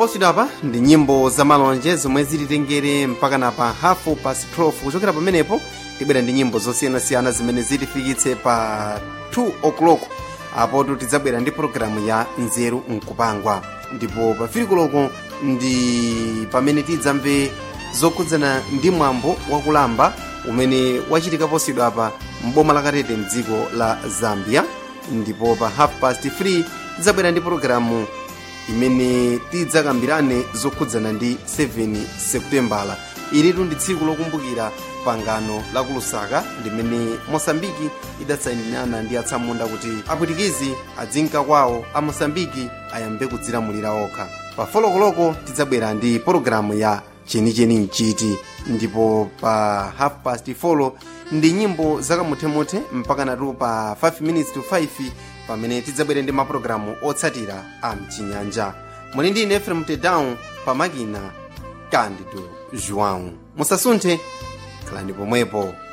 posidwa apa ndi nyimbo za malonje zomwe zititengere mpaka na pa hafu past 12 kuchokera pamenepo tibwera ndi nyimbo zosiyanasiyana zimene zitifikitse pa 2 o'clock apotu tidzabwera ndi pologalamu ya nzeru nkupangwa ndipo pa filikuloko ndi pamene tidzamve zokhudzana ndi mwambo wakulamba umene wachitika posidwa apa mboma la katete mdziko la zambia ndipo pa half past 3 tidzabwera ndi pologalamu imene tidzakambirane zokhudzana ndi 7 seputembala ilitu ndi tsiku lokumbukira pangano la kulusaka limene mosambiki idatsayinirana ndi atsamunda kuti apwitikizi adzinka kwawo a mosambiki ayambe kudzilamulira okha pa folokoloko tidzabwera ndi pologalamu ya chenicheni mchiti ndipo pa half past 4 ndi nyimbo zakamuthemuthe mpaka natu pa 5 minutes to 5 pamene tidzabwere ndi mapulogalamu otsatira a mchinyanja muli ndi ine efrem tedown pamakina candido joão musasunthe khalani pomwepo